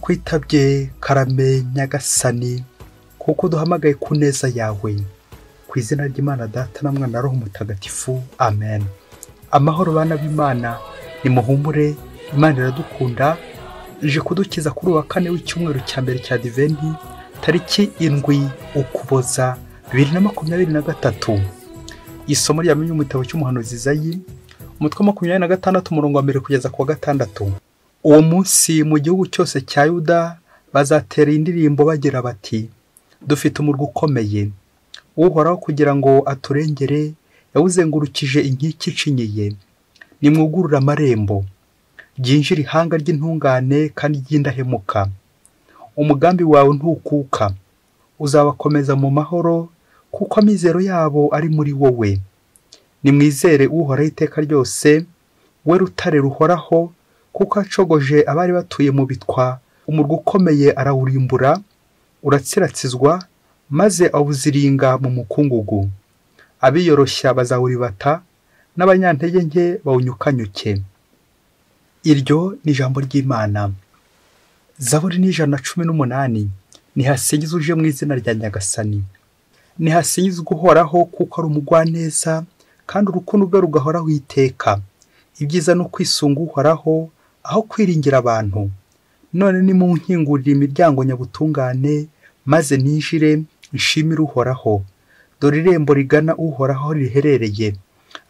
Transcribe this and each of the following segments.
turakwitabye karame nyagasani kuko duhamagaye ku neza yawe ku izina ry'imana data na mwana roho mutagatifu amen amahoro bana b'imana nimuhumure imana iradukunda ije kudukiza kuri uwa kane w'icyumweru cya mbere cya diventi tariki indwi ukuboza bibiri na makumyabiri na gatatu isomo rya mu gitabo cy'umuhanuzi zayi umutwe wa makumyabiri na gatandatu umurongo wa mbere kugeza ku wa gatandatu uwo munsi mu gihugu cyose cya yuda bazatera indirimbo bagira bati dufite umurwa ukomeye uhoraho kugira ngo aturengere yawuzengurukije inkike icinyiye nimwugurure amarembo ryinjira ihanga ry'intungane kandi ry'indahemuka umugambi wawe ntukuka uzabakomeza mu mahoro kuko amizero yabo ari muri wowe nimwizere uhoraho iteka ryose we rutare ruhoraho kuko acogoje abari batuye mu bitwa umurwa ukomeye arawurimbura uratsiratsizwa maze awuziringa mu mukungugu abiyoroshya bazawuribata n'abanyantege nke bawunyukanyuke iryo ni ijambo ry'imana zaburi ni ijana na cumi n'umunani ntihasingize uje mu izina rya nyagasani ntihasingize uhoraho kuko ari umugwaneza kandi urukundo rwe rugahoraho iteka ibyiza ni ukwisunga uhoraho aho kwiringira abantu none nimunkingurire imiryango nyabutungane maze ninjire nshimire uhoraho dore irembo rigana uhoraho riherereye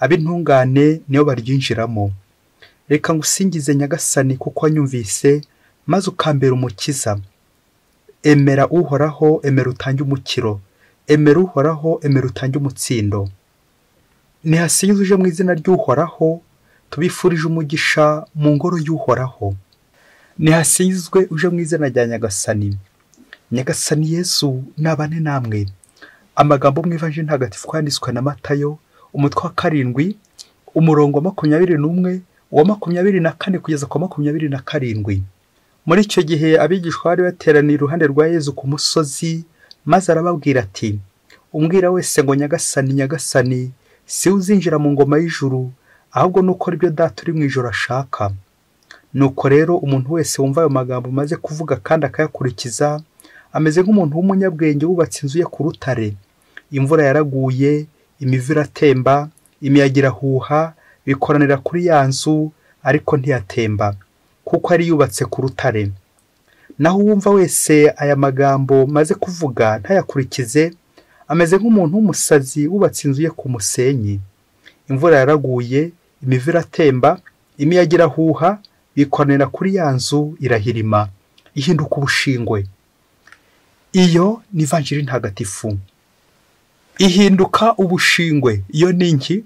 ab'intungane niyo baryinjiramo reka ngusingize nyagasani kuko wanyumvise maze ukambera umukiza emera uhoraho emera utange umukiro emera uhoraho emera utange umutsindo ntihasingize uje mu izina ry'uhoraho tubifurije umugisha mu ngoro y'uhoraho ntihasinzwe uje mu izina rya nyagasani nyagasani yesu nabane namwe amagambo mu ivaje ntagatifu yanditswe na matayo umutwe wa karindwi umurongo wa makumyabiri n'umwe uwa makumyabiri na kane kugeza ku wa makumyabiri na karindwi muri icyo gihe abigishwa bari bateraniye iruhande rwa yezu ku musozi maze arababwira ati umbwira wese ngo nyagasani nyagasani si uzinjira mu ngoma y'ijuru ahubwo ni uko aribyo data uri mu ijoro ashaka nuko rero umuntu wese wumva ayo magambo maze kuvuga kandi akayakurikiza ameze nk'umuntu w'umunyabwenge wubatse inzu ye ku rutare imvura yaraguye imivu iratemba imiyaga irahuha bikoranira kuri ya nzu ariko ntiyatemba kuko ari yubatse ku rutare naho uwumva wese aya magambo maze kuvuga ntayakurikize ameze nk'umuntu w'umusazi wubatse inzu ye ku musenyi imvura yaraguye imivu iratemba imiyaga irahuha bikoranira kuri ya nzu irahirima ihinduka ubushingwe iyo ni ivanjiri ntagatifu ihinduka ubushingwe iyo ni inki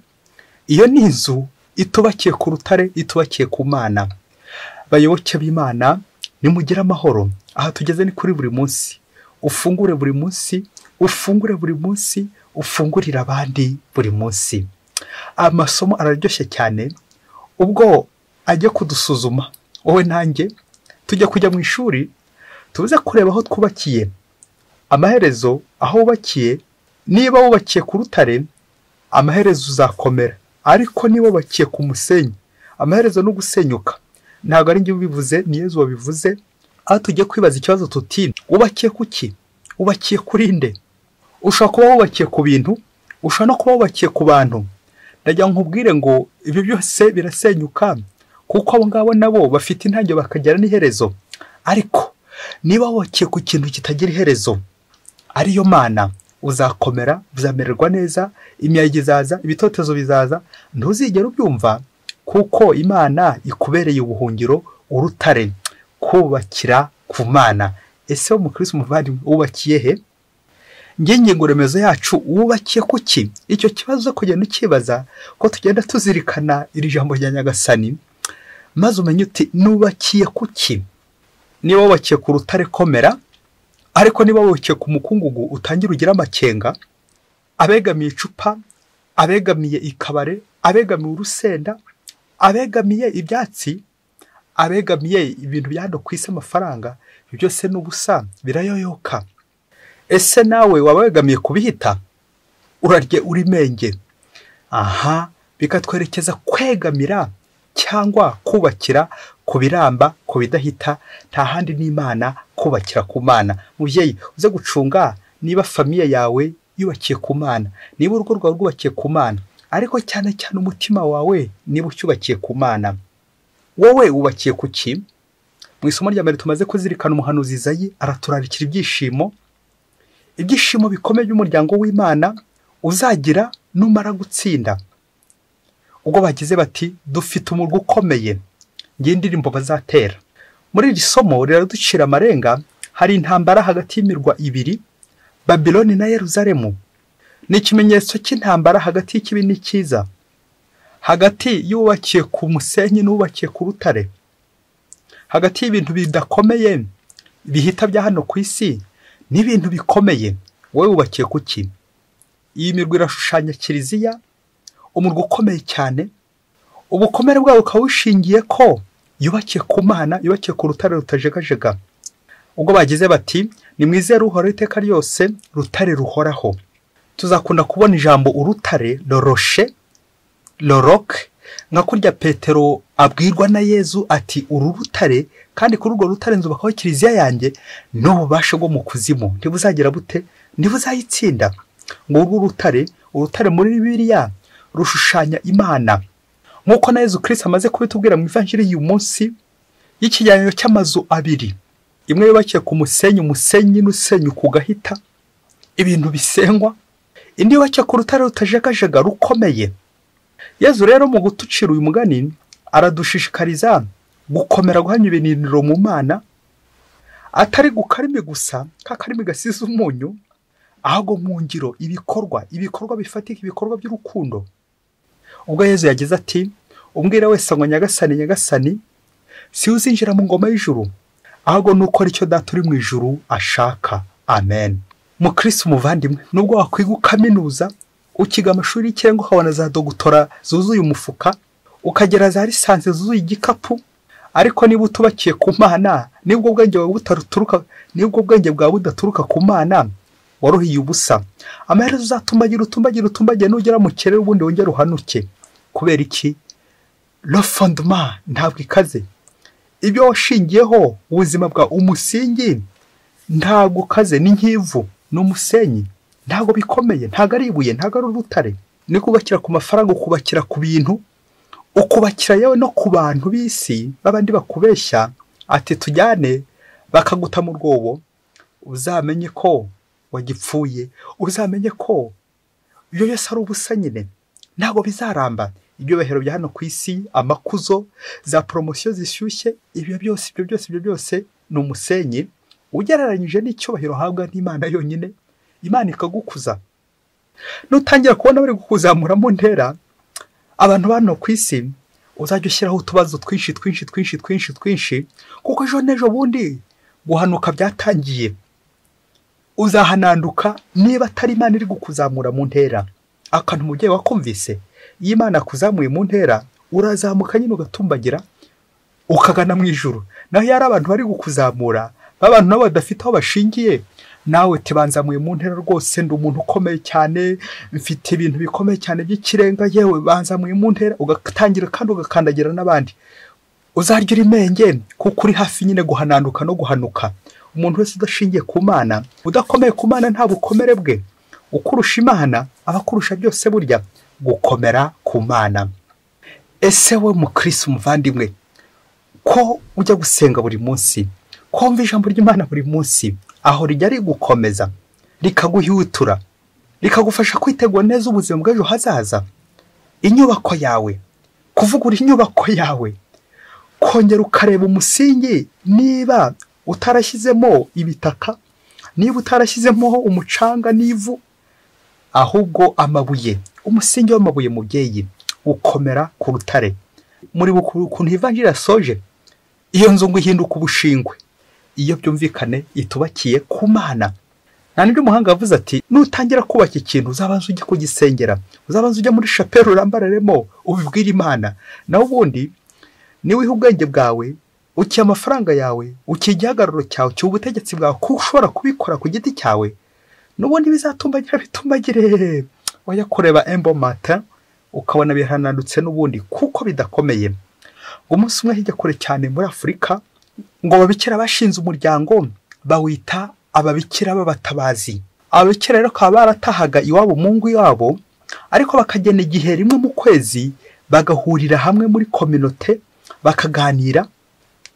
iyo ni inzu itubakiye ku rutare itubakiye ku mana bayoboke b'imana nimugire amahoro aha tugeze ni kuri buri munsi ufungure buri munsi ufungure buri munsi ufungurire abandi buri munsi amasomo araryoshye cyane ubwo ajya kudusuzuma wowe nanjye tujya kujya mu ishuri tuze kureba aho twubakiye amaherezo aho wubakiye niba wubakiye ku rutare amaherezo uzakomera ariko niba wubakiye ku musenyi amaherezo ni ugusenyuka ntabwo ari njye ubivuze ni yezu wabivuze aho tugiye kwibaza ikibazo tuti wubakiye ku ki wubakiye kuri nde ushobora kuba wubakiye ku bintu ushobora no kuba wubakiye ku bantu ndagira nkubwire ngo ibi byose birasenyuka kuko abo ngabo nabo bafite intangiriro bakagira n'iherezo ariko niba wubakiye ku kintu kitagira iherezo ariyo mana uzakomera uzamererwa neza imiyaga izaza ibitotezo bizaza ntuzigere ubyumva kuko imana ikubereye ubuhungiro urutare kubakira ku mana ese wo mukirisi umuvandimwe wubakiye he ngingo remezo yacu wubakiye ku ki icyo kibazo kugenda ukibaza ko tugenda tuzirikana iri jambo rya nyagasani maze umenye uti nubakiye ku ki niba wubakiye ku rutare komera ariko niba wubakiye ku mukungugu utangira ugira amakenga abegamiye icupa abegamiye ikabare abegamiye urusenda abegamiye ibyatsi abegamiye ibintu bya hano ku isi amafaranga byose ni ubusa birayoyoka ese nawe waba wegamiye kubihita urarye urimenge aha bikatwerekeza kwegamira cyangwa kubakira ku biramba ku bidahita nta handi n'imana kubakira ku mana mubyeyi uze gucunga niba famiye yawe yubakiye ku mana niba urugo rwawe rwubakiye ku mana ariko cyane cyane umutima wawe niba ucyubakiye ku mana wowe wubakiye ku ki mu isomo rya mbere tumaze kuzirikana umuhanuzi Izayi araturarikira ibyishimo ibyishimo bikomeye by'umuryango w'imana uzagira numara gutsinda ubwo bagize bati dufite umurwa ukomeye ngiye indirimbo bazatera muri iri somo riraducira amarenga hari intambara hagati y'imirwa ibiri babiloni na yeruzalemu ni ikimenyetso cy'intambara hagati y'ikibi n'ikiza hagati y'uwubakiye ku musenyi n'uwubakiye ku rutare hagati y'ibintu bidakomeye bihita bya hano ku isi n'ibintu bikomeye wowe wubakiye ku ki iyi mirwa irashushanya kiliziya umurwa ukomeye cyane ubukomere bwawo ukaba bushingiye ko yubakiye ku mana yubakiye ku rutare rutajegajega ubwo bagize bati ni mwiza ruhoraho iteka ryose rutare ruhoraho tuzakunda kubona ijambo urutare roroshe roroke nka kurya petero abwirwa na yezu ati uru rutare kandi kuri urwo rutare nzubakaho kiliziya yanjye n'ububasha bwo mu kuzimu ntibuzagira bute ntibuzayitsinda ngo urwo rutare urutare muri bibiliya rushushanya imana nk'uko na yezu kirisita amaze kubitubwira mu ivanjiri y'uyu munsi y'ikigereranyo cy'amazu abiri imwe yubakiye ku musenyi umusenyi n'usenyi ku gahita ibintu bisengwa indi yubakiye ku rutare rutajegajega rukomeye yezu rero mu gutucira uyu mugani aradushishikariza gukomera guhamya ibiniriro mu mana atari gukarimi gusa kakarimi gasize umunyu ahubwo mu ngiro ibikorwa ibikorwa bifatika ibikorwa by'urukundo ubwo yezu yagize ati umbwira wese ngo nyagasani nyagasani si uzinjira mu ngoma y'ijuru ahubwo ni ukora icyo data uri mu ijuru ashaka amen mukirisi umuvandimwe nubwo wakwiga ukaminuza ukiga amashuri y'ikirenga ukabona za dogutora zuzuye umufuka ukagera za lisansi zuzuye igikapu ariko niba utubakiye ku mana nibwo ubwenge bwawe butaturuka nibwo ubwenge bwawe budaturuka ku mana waruhiye ubusa amaherezo uzatumbagira utumbagira utumbagira nugera mu kirere ubundi wongere uhanuke kubera iki rofondoma ntabwo ikaze ibyo washingiyeho ubuzima bwa umusingi ntabwo ukaze ni nk'ivu ni umusenyi ntabwo bikomeye ntabwo ari ibuye ntabwo ari urutare ni kubakira ku mafaranga ukubakira ku bintu ukubakira yewe no ku bantu b'isi b'abandi bakubeshya ati tujyane bakaguta mu rwobo uzamenye ko wagipfuye uzamenye ko ibyo byose ari ubusa nyine ntabwo bizaramba ibyubahiro bya hano ku isi amakuzo za poromosiyo zishyushye ibyo byose ibyo byose ibyo byose ni umusenyi ugereranyije n'icyubahiro uhabwa n'imana yonyine imana ikagukuza nutangira kubona bari kukuzamura mu ntera abantu bano ku isi uzajya ushyiraho utubazo twinshi twinshi twinshi twinshi twinshi kuko ejo n'ejo bundi guhanuka byatangiye uzahananduka niba atari imana iri kukuzamura mu ntera akantu umubyeyi wakumvise iyo imana akuzamuye mu ntera urazamuka nyine ugatumbagira ukagana mu ijoro naho iyo ari abantu bari kukuzamura b'abantu nabo badafite aho bashingiye nawe tibanzamuye mu ntera rwose ndi umuntu ukomeye cyane mfite ibintu bikomeye cyane by'ikirenga yewe banzamuye mu ntera ugatangira kandi ugakandagira n'abandi uzarya uri menge kuko uri hafi nyine guhananduka no guhanuka umuntu wese udashingiye ku mana udakomeye ku mana nta bukomere bwe ukurusha imana aba akurusha byose burya gukomera ku mana ese we mukirisi umuvandimwe ko ujya gusenga buri munsi wumva ijambo ry'imana buri munsi aho rijya rigukomeza rikaguhiwitura rikagufasha kwitegura neza ubuzima bw'ejo hazaza inyubako yawe kuvugura inyubako yawe kongera ukareba umusingi niba utarashyizemo ibitaka niba utarashyizemo umucanga n'ivu ahubwo amabuye umusingi w'amabuye mubyeyi ukomera ku rutare muri ukuntu ivanjira soje iyo nzu ngo ihinduka ubushingwe iyo byumvikane itubakiye ku mana nta n'ibyo umuhanga yavuze ati nutangira kubaka ikintu uzabanza ujya kugisengera uzabanza ujya muri shapeli urambararemo ubibwire imana naho ubundi niwiha ubwenge bwawe ukiye amafaranga yawe ukiye igihagararo cyawe ukiye ubutegetsi bwawe kuko ushobora kubikora ku giti cyawe n'ubundi bizatumbagira bitumbagire wajya kureba embo mata ukabona bihanandutse n'ubundi kuko bidakomeye ngo umunsi umwe hirya kure cyane muri afurika ngo ababikira bashinze umuryango bawita ababikira b'abatabazi ababikira rero bakaba baratahaga iwabo mu ngo iwabo ariko bakagena igihe rimwe mu kwezi bagahurira hamwe muri kominote bakaganira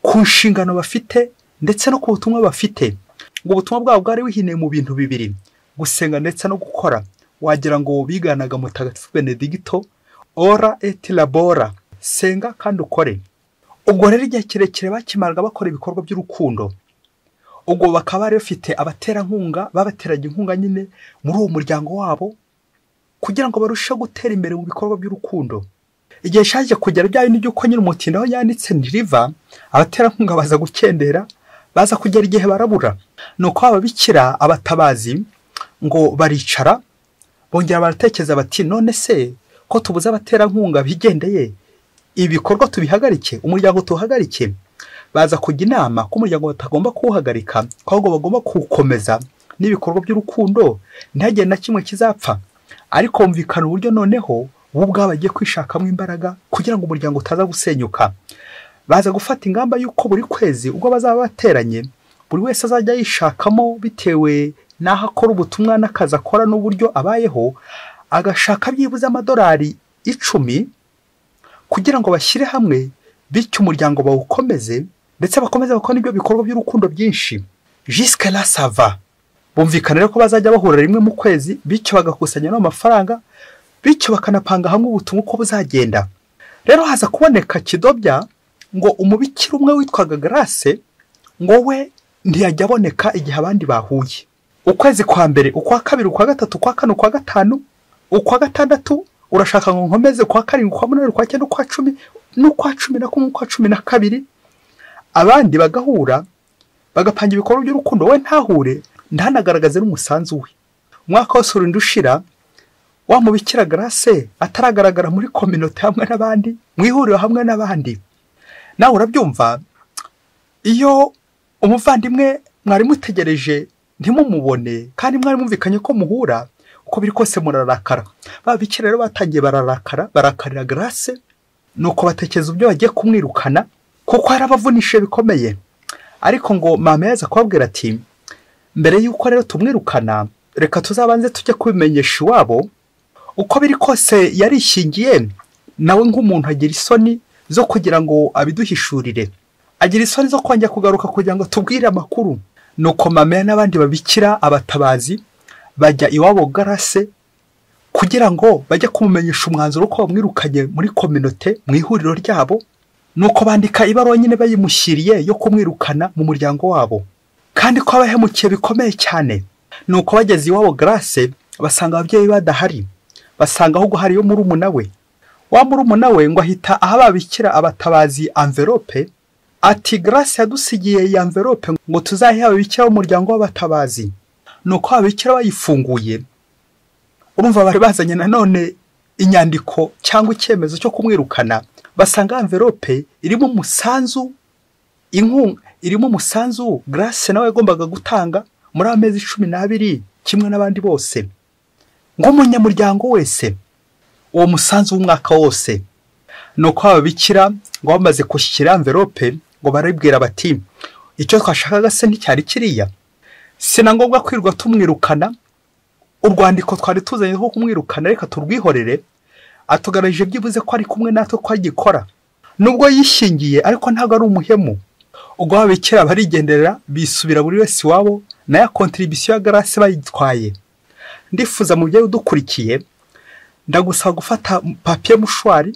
ku nshingano bafite ndetse no ku butumwa bafite ngo ubutumwa bwabo bwari buhineye mu bintu bibiri gusenga ndetse no gukora wagira ngo biganaga mutagatifu benedigito ora et labora senga kandi ukore ubwo rero igihe kirekire bakimaraga bakora ibikorwa by'urukundo ubwo bakaba bari bafite abaterankunga babateraga inkunga nyine muri uwo muryango wabo kugira ngo barusheho gutera imbere mu bikorwa by'urukundo igihe cyaje kugera bya bindi by'uko nyine umutindi aho yanditse ntiriva abaterankunga baza gukendera baza kugera igihe barabura ni uko ababikira abatabazi ngo baricara bongera baratekereza bati none se ko tubuze abaterankunga bigendeye ibikorwa tubihagarike umuryango tuwuhagarike baza kujya inama ko umuryango batagomba kuwuhagarika ko ahubwo bagomba kuwukomeza n'ibikorwa by'urukundo ntihagire na kimwe kizapfa ariko humvikana uburyo noneho bo ubwabo bagiye kwishakamo imbaraga kugira ngo umuryango utaza gusenyuka baza gufata ingamba y'uko buri kwezi ubwo bazaba bateranye buri wese azajya yishakamo bitewe n'aho akora ubutumwa n'akazi akora n'uburyo abayeho agashaka byibuze amadolari icumi kugira ngo bashyire hamwe bityo umuryango bawukomeze ndetse bakomeze bakora n'ibyo bikorwa by'urukundo byinshi jisike rasava bumvikana rero ko bazajya bahura rimwe mu kwezi bityo bagakusanya n'amafaranga bityo bakanapanga hamwe ubutumwa uko buzagenda rero haza kuboneka kidobya ngo umubikira umwe witwaga garase ngo we ntiyajya aboneka igihe abandi bahuye ukwezi kwa mbere ukwa kabiri ukwa gatatu ukwa kane ukwa gatanu ukwa gatandatu urashaka ngo nkomeze kwa karindwi kwa munani kwa cyenda ukwa cumi n'ukwa cumi na kumwe ukwa cumi na kabiri abandi bagahura bagapanga ibikorwa by'urukundo we ntahure ntanagaragaze n'umusanzu we umwaka wose urinda ushira wa mubikira garase ataragaragara muri kominote hamwe n'abandi mu ihuriro hamwe n'abandi nawe urabyumva iyo umuvandimwe mwari mutegereje ntimumubone kandi mwari mwumvikanye ko muhura uko biri kose murarakara babikira rero batangiye bararakara barakarira garase ni uko batekereza uburyo bagiye kumwirukana kuko yarabavunishe bikomeye ariko ngo mama yaza kubabwira ati mbere y'uko rero tumwirukana reka tuzabanze tujye kubimenyesha iwabo uko biri kose yarishingiye nawe nk'umuntu agira isoni zo kugira ngo abiduhishurire agira isoni zo kongera kugaruka kugira ngo tubwire amakuru ni uko mama n'abandi babikira abatabazi bajya iwabo garase kugira ngo bajye kumumenyesha umwanzuro ko bamwirukanye muri kominote mu ihuriro ryabo ni uko bandika ibaruwa nyine bayimushyiriye yo kumwirukana mu muryango wabo kandi ko abahemukiye bikomeye cyane ni uko bageze iwabo garase basanga ababyeyi badahari basanga ahubwo hariyo murumuna we wa murumuna we ngo ahita aho babikira abatabazi anverope ati garase yadusigiye iyi anverope ngo tuzayihe ababikira umuryango w'abatabazi ni uko babikira bayifunguye urumva bari bazanye nanone inyandiko cyangwa icyemezo cyo kumwirukana basanga amverope irimo umusanzu irimo umusanzu garase nawe yagombaga gutanga muri amezi cumi n'abiri kimwe n'abandi bose nk'umunyamuryango wese uwo musanzu w'umwaka wose ni uko babikira ngo bamaze gushyikira amverope ngo barabwira bati icyo twashakaga se nticyari kiriya si na ngombwa kwirirwa tumwirukana urwandiko twari tuzanye rwo kumwirukana reka turwihorere atugaragaje byibuze ko ari kumwe natwe ko agikora nubwo yishingiye ariko ntabwo ari umuhemu ubwo babikira barigendera bisubira buri wese iwabo nayo kontiribisiyo ya garase bayitwaye ndifuza mu byo udukurikiye ndagusaba gufata papiye mushwari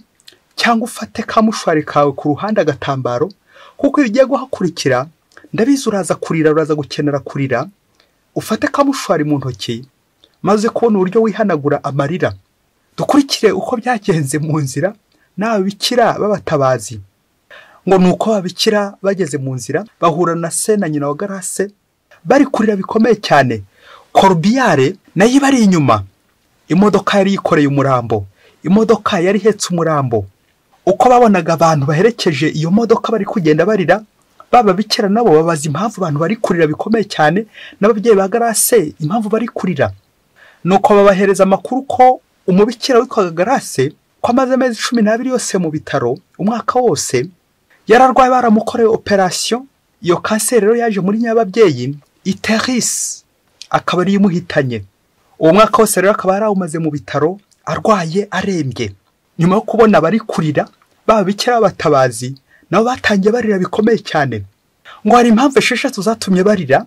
cyangwa ufate ka mushwari kawe ku ruhande agatambaro kuko iyo ugiye guhakurikira ndabizi uraza kurira uraza gukenera kurira ufate kamushwari mu ntoki maze kubona uburyo wihanagura amarira dukurikire uko byagenze mu nzira n'ababikira b'abatabazi ngo ni uko babikira bageze mu nzira bahura na se na nyina wa garase bari kurira bikomeye cyane korubiyare nayo ibari inyuma imodoka yari yikoreye umurambo imodoka yari ihetse umurambo uko babonaga abantu baherekeje iyo modoka bari kugenda barira baba bikira nabo babaza impamvu abantu bari kurira bikomeye cyane n'ababyeyi ba garase impamvu bari kurira ni uko babahereza amakuru ko umubikira witwaga garase ko ko amaze amezi cumi n'abiri yose mu bitaro umwaka wose yararwaye baramukoreye operasiyo iyo kanseri rero yaje muri nyababyeyi iterisi akaba ariyo imuhitanye uwo mwaka wose rero akaba yarawumaze mu bitaro arwaye arembye nyuma yo kubona abari kurira bikira batabazi nabo batangiye barira bikomeye cyane ngo hari impamvu esheshatu zatumye barira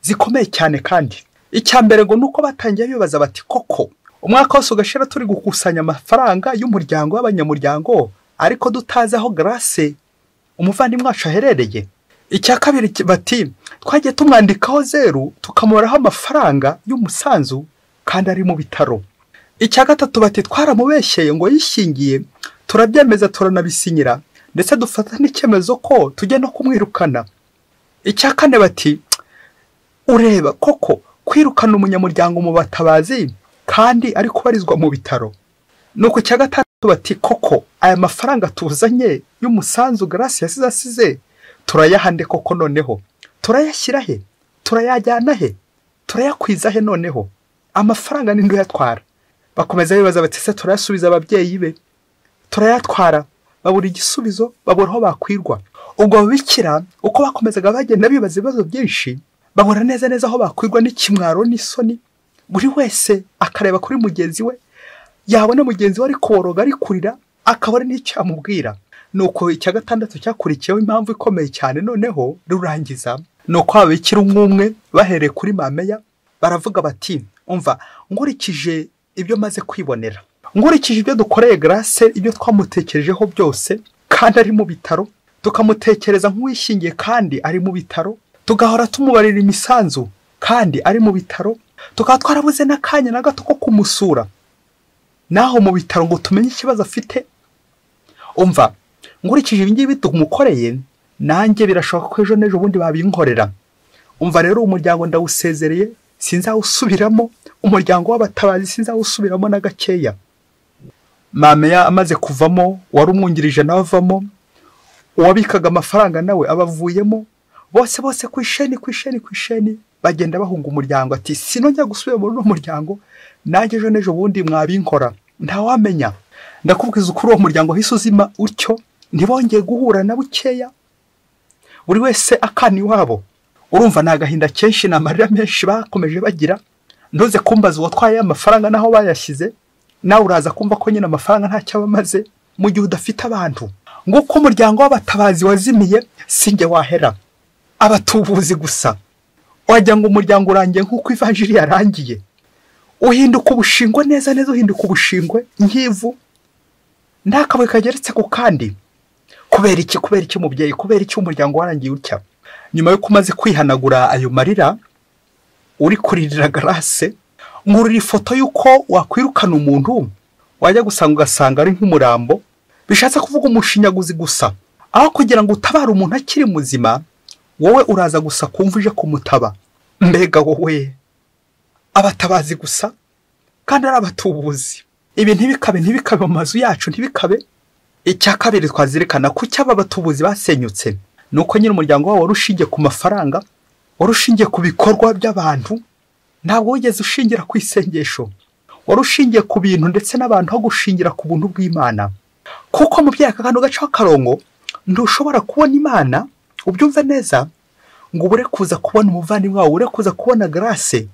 zikomeye cyane kandi icya mbere ngo ni uko batangiye bibaza bati koko umwaka wose ugashira turi gukusanya amafaranga y'umuryango w'abanyamuryango ariko tutazi aho garase umuvandimwe wacu aherereye icya kabiri bati twagiye tumwandikaho zeru tukamuboraho amafaranga y'umusanzu kandi ari mu bitaro icya gatatu bati twaramubeshyeye ngo yishingiye turabyemeza turanabisinyira ndetse dufata n'icyemezo ko tujya no kumwirukana icya kane bati ureba koko kwirukana umunyamuryango mu batabazi kandi ari kubarizwa mu bitaro ni uku cya gatandatu bati koko aya mafaranga tuzanye y'umusanzu garasi yasize asize turayahande koko noneho turayashyira he turayajyana he turayakwiza he noneho amafaranga ni uyatwara bakomeza bibaza bati se turayasubiza ababyeyi be turayatwara babura igisubizo babura aho bakwirwa ubwo babikira uko bakomezaga bagenda bibaza ibibazo byinshi babura neza neza aho bakwirwa n'ikimwaro n'isoni buri wese akareba kuri mugenzi we yabona mugenzi we ari koroga ari kurira akabona n'icyo yamubwira ni uko icya gatandatu cyakurikiyeho impamvu ikomeye cyane noneho rurangiza ni uko babikira umwe umwe bahereye kuri mameya baravuga bati umva nkurikije ibyo maze kwibonera nkurikije ibyo dukoreye garase ibyo twamutekerejeho byose kandi ari mu bitaro tukamutekereza nk'uwishingiye kandi ari mu bitaro tugahora tumubarira imisanzu kandi ari mu bitaro tukaba twarabuze n'akanya na gato ko kumusura naho mu bitaro ngo tumenye ikibazo afite umva nkurikije ibingibi tumukoreye nanjye birashoboka ko ejo n'ejo bundi babinkorera umva rero umuryango ndawusezereye sinzawusubiramo umuryango w'abatabazi sinzawusubiramo na gakeya mameya amaze kuvamo wari umwungirije nawe avamo uwabikaga amafaranga nawe abavuyemo bose bose ku isheni ku isheni ku isheni bagenda bahunga umuryango ati sinongera gusubira muri uno muryango nanjye ejo n'ejo bundi mwabinkora ntawamenya ndakubwiza ukuri uwo muryango wahise uzima utyo ntibongeye guhura na bukeya buri wese akana iwabo urumva ni agahinda kenshi ni amarira menshi bakomeje bagira ntuze kumbaza uwatwaye amafaranga n'aho bayashyize nawe uraza kumva ko nyine amafaranga ntacyo aba amaze mu gihe udafite abantu nguko umuryango w'abatabazi wazimiye sinjye wahera abatubuzi gusa wagira ngo umuryango urangiye nk'uko ivanjiri yarangiye uhinduka ubushingwe neza neza uhinduka ubushingwe nk'ivu nta kabuye kageretse ku kandi kubera iki kubera iki umubyeyi kubera iki umuryango warangiye utya nyuma yuko umaze kwihanagura ayo marira uri kuririra garase nkurira ifoto y'uko wakwirukana umuntu wajya gusanga ugasanga ari nk'umurambo bishatse kuvuga umushinyaguzi gusa aho kugira ngo utabare umuntu akiri muzima wowe uraza gusa kumva uje kumutaba mbega wowe abatabazi gusa kandi ari abatubuzi ibi ntibikabe ntibikabe mu mazu yacu ntibikabe icya kabiri twazirikana ko cyaba abatubuzi basenyutse ni uko nyine umuryango wabo wari ushingiye ku mafaranga wari ushingiye ku bikorwa by'abantu ntabwo wigeze ushingira ku isengesho wari ushingiye ku bintu ndetse n'abantu aho gushingira ku buntu bw'imana kuko mu byaka kantu gacaho akarongo ntushobora kubona imana ubyumve neza ngo ubure kuza kubona umuvandimwe wawe ubure kuza kubona garase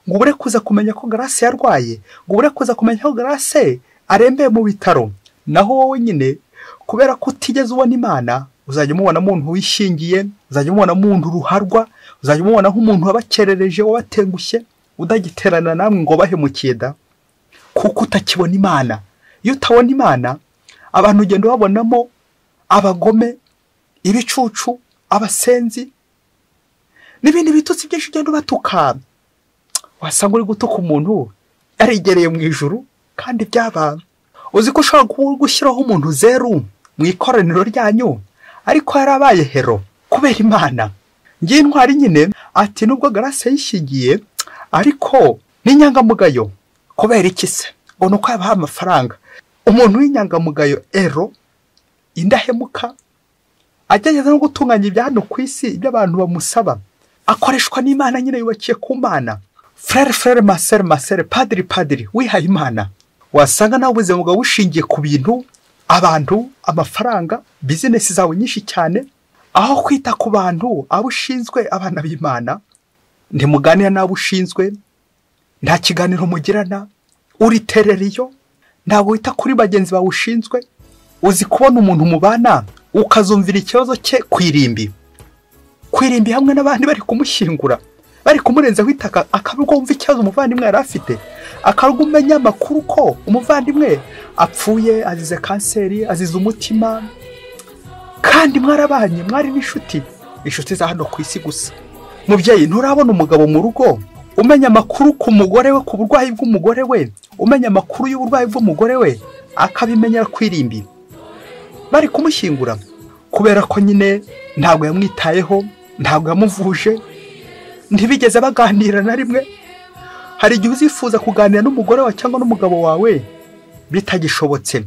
ngo ubure kuza kumenya ko garase yarwaye ngo ubure kuza kumenya ko garase arembeye mu bitaro naho wowe nyine kubera ko utigeze ubona imana uzajya umubona umuntu wishingiye uzajya umubona umuntu ruharwa uzajya umubona nk'umuntu wabakerereje wabatengushye udagiterana namwe ngo bahemukiye da kuko utakibona imana iyo utabona imana abantu ugenda ubabonamo abagome ibicucu abasenzi n'ibindi bitutsi byinshi ugenda ubatuka wasanga uri gutuka umuntu yaregereye mu ijuru kandi byaba uzi ko ushobora gushyiraho umuntu zeru mu ikoraniro ryanyu ariko yarabaye hero kubera imana ngiye intwari nyine ati nubwo garase yishingiye ariko n'inyangamugayo kubera iki se ngo ni uko yabaha amafaranga umuntu w'inyangamugayo ero indahemuka agerageza no gutunganya ibya hano ku isi ibyo abantu bamusaba akoreshwa n'imana nyine yubakiye ku mana frere frere masere masere padiri padiri wihaye imana wasanga nawe ubuzima bwawe bushingiye ku bintu abantu amafaranga bizinesi zawe nyinshi cyane aho kwita ku bantu abo ushinzwe abana b'imana ntimuganira n'abo ushinzwe nta kiganiro mugirana uriterera iyo ntabwo wita kuri bagenzi bawe ushinzwe uzi kubona umuntu mubana ukazumvira ikibazo cye ku irimbi ku irimbi hamwe n'abandi bari kumushyingura bari kumurenzaho itaka akabwo wumva ikibazo umuvandimwe yari afite akabwo umenya amakuru ko umuvandimwe apfuye azize kanseri azize umutima kandi mwarabanye mwari n'inshuti inshuti za hano ku isi gusa mubyeyi nturabona umugabo mu rugo umenya amakuru ku mugore we ku burwayi bw'umugore we umenya amakuru y'uburwayi bw'umugore we akabimenyera ku irimbi bari kumushyingura kubera ko nyine ntabwo yamwitayeho ntabwo yamuvuje ntibigeze baganira na rimwe hari igihe uzifuza kuganira n'umugore wawe cyangwa n'umugabo wawe bitagishobotse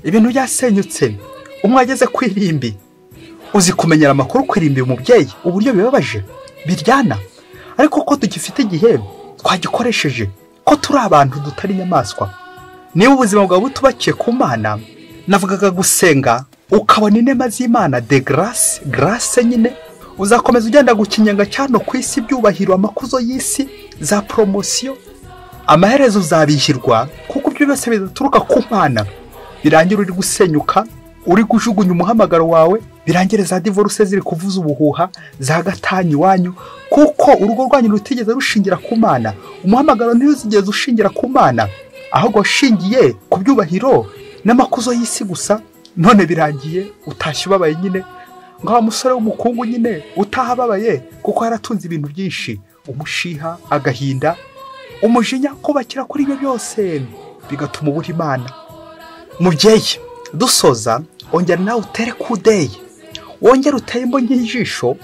ibintu byasenyutse umwe ageze ku irimbi uzi kumenyera amakuru ku irimbi umubyeyi uburyo bibabaje biryana ariko ko tugifite igihe twagikoresheje ko turi abantu dutari inyamaswa niba ubuzima bwawe butubakiye ku mana navugaga gusenga ukabona inema z'imana de garase garase nyine uzakomeza ugenda gukinyenga cyane ku isi ibyubahiro amakuzo y'isi za poromosiyo amaherezo uzabishyirwa kuko ibyo byose bidaturuka ku mwana birangira uri gusenyuka uri gujugunya umuhamagaro wawe birangire za divorce ziri kuvuza ubuhuha za gatanya iwanyu kuko urugo rwanyu rutigeze rushingira ku mana umuhamagaro ntuzigeze ushingira ku mana ahubwo ushingiye ku byubahiro n'amakuzo y'isi gusa none birangiye utashye ubabaye nyine ngo wa musore w'umukungu nyine utahababaye kuko yaratunze ibintu byinshi umushiha agahinda umujinya kubakira kuri ibyo byose bigatuma ubura imana mubyeyi dusoza ongera nawe utere kudeye wongere uteye imbonye y'ijisho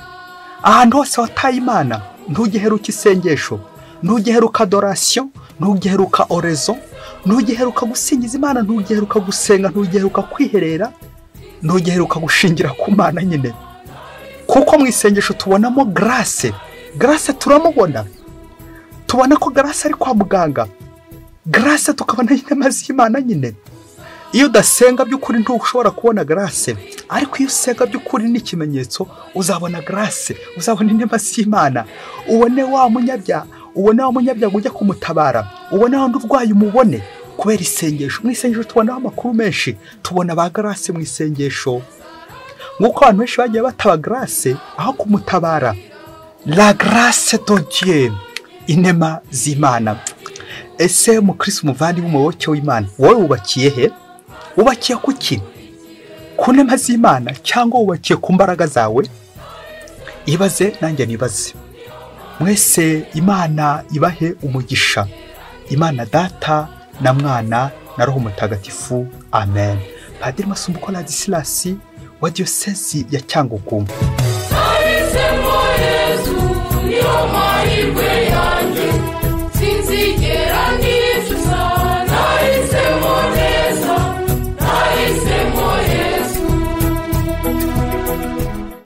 ahantu hose wataye imana ntugiheruke isengesho ntugiheruka dorasiyo ntugiheruka orezo ntugiheruka gusingiza imana ntugiheruka gusenga ntugiheruka kwiherera ntugiheruka gushingira ku mana nyine kuko mu isengesho tubonamo garase garase turamubona tubona ko garase ari kwa muganga garase tukabona inema z'imana nyine iyo udasenga by'ukuri ntushobora kubona garase ariko iyo usenga by'ukuri n'ikimenyetso uzabona garase uzabona inema z'imana ubone wa munyabya ubone wa munyabya ujya kumutabara ubone wa urwaye umubone kubera isengesho mu isengesho tubonaho amakuru menshi tubona ba garase mu isengesho nk'uko abantu benshi bagiye bataba garase aho kumutabara la garase dodiye inema z'imana ese mukirisi umuvandimwe umuyoboke w'imana wowe wubakiye he wubakiye ku ki ku nema z'imana cyangwa wubakiye ku mbaraga zawe ibaze nanjye nibaze mwese imana ibahe umugisha imana data na mwana na roho mutagatifu amen padiri masumbuko radisilasi wa diyosezi ya cyangugu